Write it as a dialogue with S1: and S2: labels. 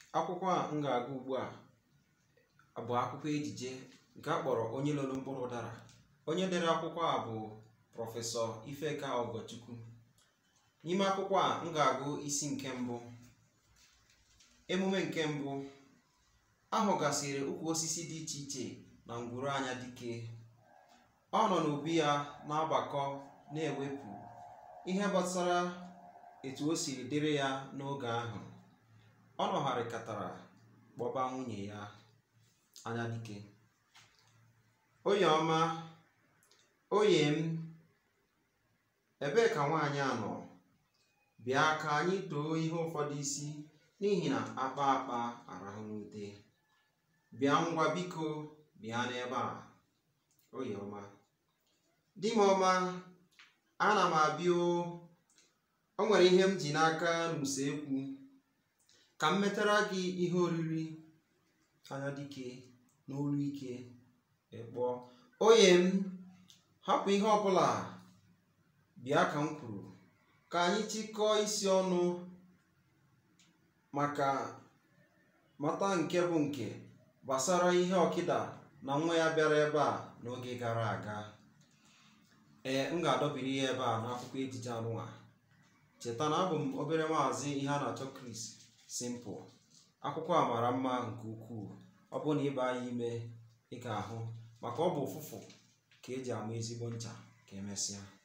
S1: akwụkwọ a m ga-agụ ugbu a bụ akwụkwọ ejije nke a kpọrọ onye lụrụ mkpụrụ ụdara onye dere akwụkwọ a bụ prọfesọ ifeka ọgọchukwu n'ime akwụkwọ a m ga-agụ isi nke mbụ emume nke mbụ ahụgasịrị ukwu osisi dị iche iche na ngwuru anya dike ọ nọ n'obi ya na-agbakọ na-ewepụ ihe gbasara etu o siri dịrị ya n'oge ahụ ọ nọgharịkatara kpọba nwunye ya anya dike oye ọma oye m ebee ka nwaanyị a nọ bịa ka anyị too ihe ụfọdụ isi n'ihi na akpa akpa arahụ n'ute bịa ngwa biko bịa n'ebe a oye ọma di m ọma ana m abịa o nwere ihe m ji n'aka n'usekwu ka m metara gị ihe oriri anya dike n'olu ike ịkpọọ oye m hapụ ihe ọbụla bịa ka m kwuru ka anyị chịkọọ isi ọnụ maka mata nke bụ nke gbasara ihe ọkịda na nwa ya bịara ebe a n'oge gara aga ee m ga-adọbiri ya ebe a n'akwụkwọ ejije anụnwa cheta na abụ m obere maazị ihe a na-achọ Chris Simple akwụkwọ a mara mma nke ukwuu ọ bụrụ na ịba ya ime ị ga-ahụ maka ọ bụ ụfụfụ ka eji ama ezigbo ncha ka emesịa